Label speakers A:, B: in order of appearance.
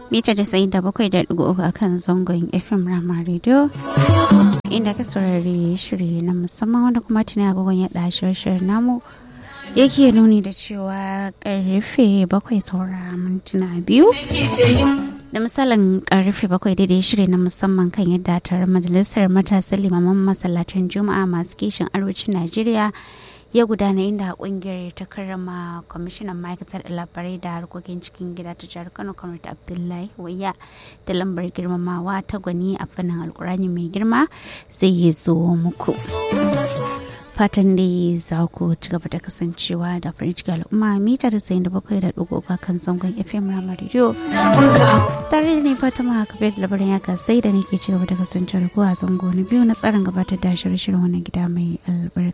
A: mita da sayin da bakwai da ɗigo uku akan zangon fm rama radio inda ka saurari shiri na musamman wanda kuma tuni agogon ya ɗashi shirin namu yake nuni da cewa karfe bakwai saura mintuna biyu da misalin karfe bakwai daidai shiri na musamman kan yadda taron majalisar matasan limaman masallatan juma'a masu kishin arewacin najeriya ya gudana inda kungiyar ta karrama kwamishinan ma'aikatar labarai da harkokin cikin gida ta jihar kano kamar da abdullahi waya da lambar girmamawa ta gwani a fannin alkurani mai girma zai yi zo muku fatan dai za ku ci gaba da kasancewa da farin ciki al'umma mita da sayin da bakwai da ɗigo kan zangon fm rama radio tare da ne fatima kabir da labarin ya sai da nake ci gaba da kasancewa da ku a zango na biyu na tsarin gabatar da shirye-shiryen wannan gida mai albarka